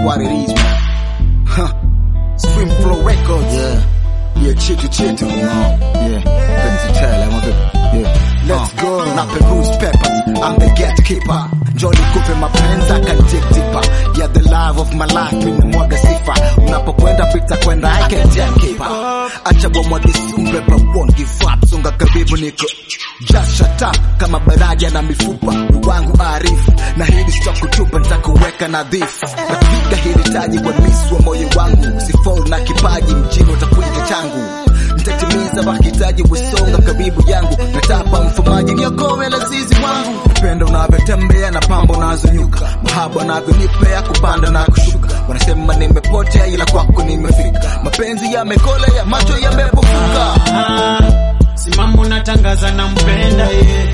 what it is, man. Huh. Stream Flow Records. Yeah. Yeah, chetu chetu. Yeah. Penzi tele, mwaga. Yeah. Let's go. Na Peru's Peppers. I'm the gatekeeper. Jolly kupe mapenzi akanitipa. Yeah, the love of my life. Mimi mwaga sifa. Unapokwenda pita kwenda I can take keep up. Acha bomwage sumbe but won't give up. Songa karibu niko. Just shut up. Kama baraja na mifupa. Wangu arifu. Na hili sitakutupa nitakuweka nadhifu. Napiga hili taji kwa miss wa moyo wangu. Si fall na kipaji mjini utakuja changu. Nitatimiza mahitaji wisonga karibu yangu. Natapa mfumaji niokoe lazizi wangu. Upendo unavyotembea na pambo unazonyuka. Mahaba unavyonipea kupanda na kushuka. Wanasema nimepotea ila kwako nimefika. Mapenzi yamekolea macho yamepofuka. Ah, simama unatangaza na mpenda ye.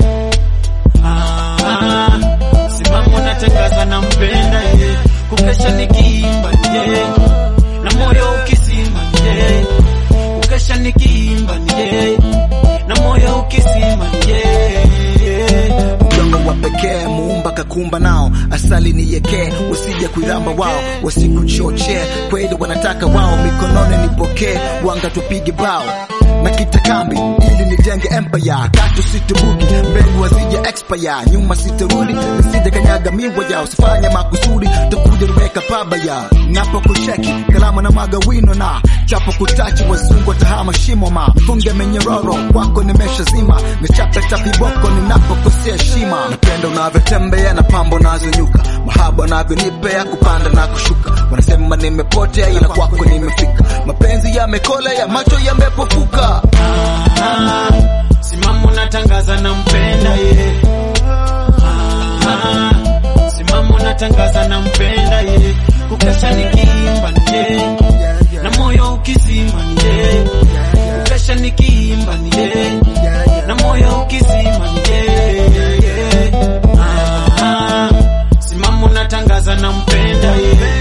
Ah, simama unatangaza na mpenda ye. Kukesha nikiimba ye. Na moyo ukisima ye. Kukesha nikiimba ye. Na moyo ukisima ye. Udongo wa pekee muumba kakumba nao, asali ni yekee, wasije kuiramba wao, wasikuchochee kweli wanataka wao, mikononi nipokee, wanga tupige bao na kita kambi ili nijenge empire, tatu situbuki mbegu wasije expire, nyuma sitarudi, nisije kanyaga miwa yao, sifanye makusudi, takuja niweka pabaya, napo kucheki kalamu na maga wino na chapo kutachi, wazungu watahama shimo ma funge menyororo kwako nimeshazima, nichape tapiboko ninapokosea heshima, napenda unavyotembea na pambo nazonyuka, mahaba unavyonipea kupanda na kushuka, wanasema nimepotea ila kwako nimefika, mapenzi yamekolea macho yamepofuka. Ah, simama unatangaza na mpenda ye. Ah, simama unatangaza na mpenda ye. Kukesha nikiimba ni ye. Na moyo ukizima ni ye. Kukesha nikiimba ni ye. Na moyo ukizima ni ye. Ah, simama unatangaza na mpenda ye.